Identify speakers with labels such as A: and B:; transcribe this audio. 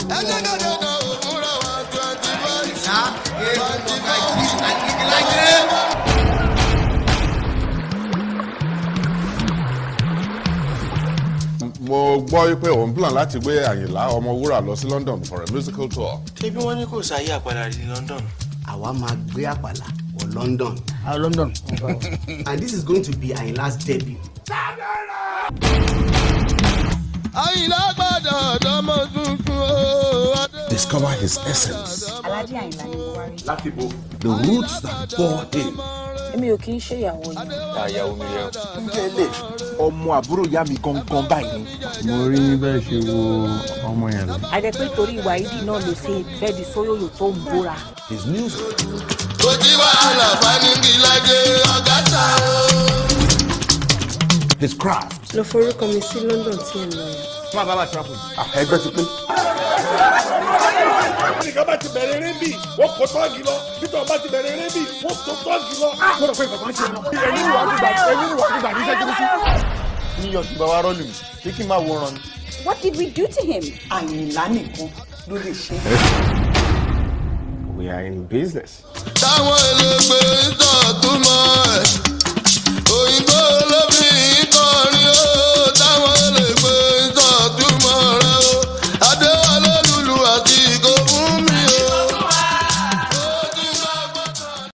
A: mo gbọ́ pé òun plan láti gbé àyìnlá ọmọwúrà lọ sí london for a musical tour.
B: ṣebí wọ́n ní kò sáyé àpàdà ní london.
C: àwa máa gbé àpàlà wọ london
D: Ah, London.
C: and this is going to be Ayinla's debut.
E: àyìnlá gbọ́dọ̀ dọ́mọ tuntun o.
A: discover his essence.
F: aládé àyìnlá ni mo wá rí.
A: the roots that bore him.
F: èmi ò kì í ṣe ìyàwó yìí.
B: àyàwó mi rẹ.
G: tẹ́lẹ̀ ọmọ àbúrò ìyá mi gangan báyìí ni.
D: mo rí bẹ́ẹ̀ ṣe wo ọmọ yẹn lọ.
F: àdẹ pé torí wàhídì náà ló ṣe fẹ́ di sóyòyò tó ń bóra.
A: his music.
E: kò tí wàhálà fanigi lajẹ ọ̀gá ta o.
A: his craft.
F: lọ forúkọ mi sí london tí ẹ lọ yẹn.
D: fún àbábà travel.
A: ẹgbẹ́ ti pín.
H: nìkan bá ti bẹ̀rẹ̀ eré bì wọ́n kó tọ́ọ̀gì lọ peter bá ti bẹ̀rẹ̀ eré bì wọ́n kó tọ́ọ̀gì lọ.
D: mo rò pé bàbá ń ṣe mọ. ẹ̀yin ìwà àgbà ẹ̀yin ìwà àgbà ní sẹ́kìrì sí.
G: níyọ̀ tí bàbá rọ́ọ̀lù mi ṣé kí n máa wòran ni.
F: what did we do to him.
C: Àyìnlá nìkan ló lè ṣe.
D: we are in business.
E: táwọn elégbé ń tọ̀ túmọ̀ ẹ̀.